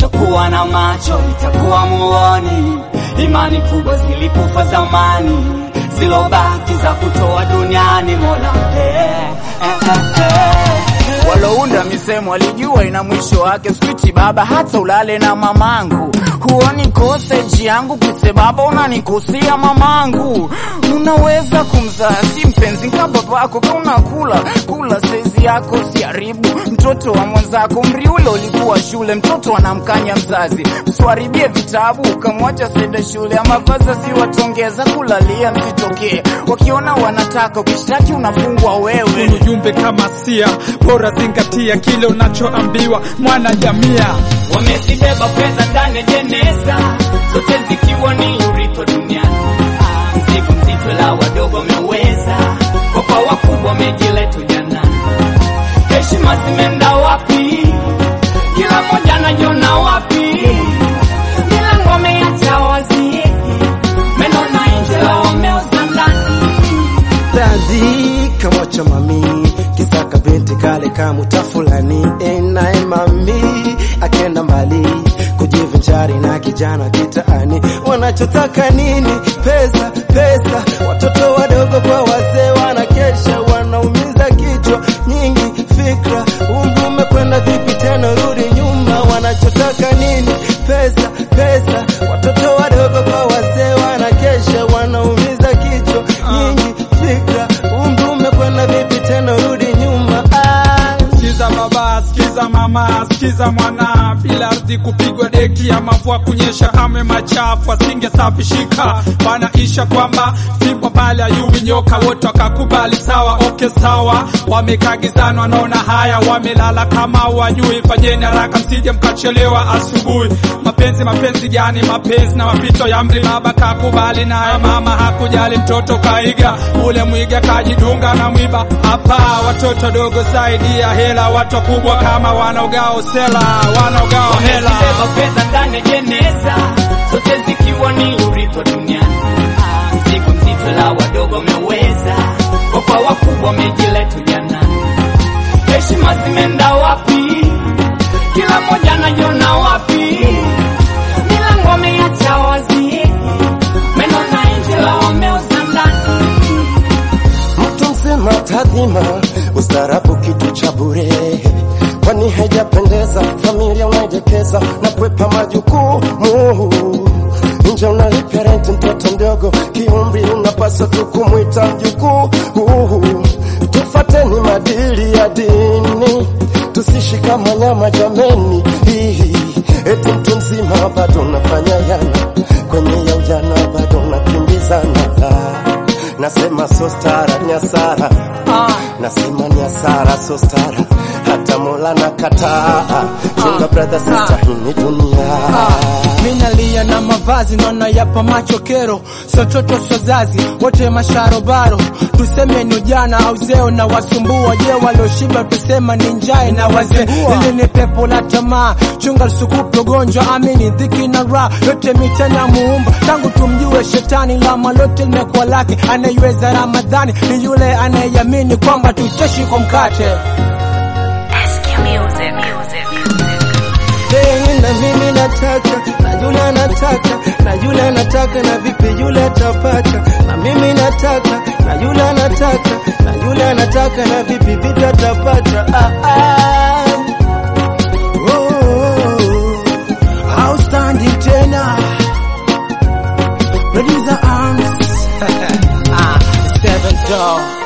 kutokuwa na macho itakuwa muoni. Imani kubwa zilikufa zamani, zilobaki za kutoa duniani. Mola eh, eh, eh, eh. Walounda misemo walijua ina mwisho wake. Switi baba, hata ulale na mamangu, huoni koseji yangu kise baba, unanikosea mamangu. Unaweza kumzaa si mpenzi kama babako, ka unakula kula saizi yako siharibu mtoto wa mwenzako. Umri ule ulikuwa shule, mtoto anamkanya mzazi, msiharibie vitabu ukamwacha sende shule, ama vazazi watongeza kulalia, msitokee wakiona wanataka ukishtaki unafungwa wewe. ujumbe kama sia bora zingatia kile unachoambiwa mwana jamia Wamezibeba fedha ndani ya jeneza, zote zikiwa ni urithi duniani. Mzigo mzito la wadogo wameweza, kwa kwa wakubwa wamejileta ujanani. Heshima zimeenda wapi? Kila mmoja anajiona wapi? Milango wameacha wazi, meno na injela wameuza ndani. dadi kamwacha mami kisaka binti kale kamuta fulani enaye mami akenda mbali kujivinjari na kijana kitaani wanachotaka nini pesa pesa watoto wadogo kwa wazee wanakesha wanaumiza kichwa nyingi fikra umri umekwenda vipi tena rudi nyuma wanachotaka nini pesa pesa watoto wadogo kwa wazee wanakesha wanaumiza kichwa nyingi fikra umri umekwenda vipi tena rudi nyuma ah. sikiza baba sikiza mama sikiza mwana bila ardhi kupigwa deki ya mavua kunyesha kame machafu asingesafishika wanaisha kwamba fimbo pale ayui nyoka wote wakakubali sawa oke sawa wamekagizana wanaona haya wamelala kama wajui fanyeni haraka msije mkachelewa asubuhi mapenzi mapenzi gani mapenzi na mapito ya mri baba kakubali naye mama hakujali mtoto kaiga ule mwiga kajidunga na mwiba hapa watoto dogo zaidi ya hela watu wakubwa kama wanaogao sela wanaogao hela Wamezibeba fedha ndani ya jeneza, zote zikiwa ni urithi duniani. Mzigo mzito la wadogo wameweza, kwa kwa wakubwa wamejileta ujanani. Heshima zimeenda wapi? Kila mmoja anajiona wapi? Milango wameacha wazi, meno na injela wameuza ndani. mtu mzima tadhima ustarabu kitu cha bure kwani haijapendeza familia unaidekeza na kwepa majukumu nje unalipia renti mtoto mdogo kiumri unapaswa tu kumwita mjukuu tufateni madili ya dini tusishi kama nyama jameni Hihi, eti mtu mzima bado unafanya yana kwenye ya ujana bado unakimbizana nasema so stara nyasara nasema nyasara so stara hata mola na kataa chunga brother sister hii ni dunia minalia na mavazi naona yapa macho kero sototo sozazi wote masharobaro tuseme ni ujana au zeo na wasumbua je walioshiba tusema ni njae na wazee ili ni pepo la tamaa chunga lusukupe ugonjwa amini dhiki na raha yote mitana muumba tangu tumjue shetani lama lote limekuwa lake anaiweza ramadhani ni yule anayeyamini kwamba tuteshi kwa mkate Hey, na mimi nataka na yule anataka na yule anataka na vipi yule atapata na mimi nataka na yule anataka na yule anataka na vipi vipi atapata ah, ah. Oh, outstanding tena producer arms ah, seven door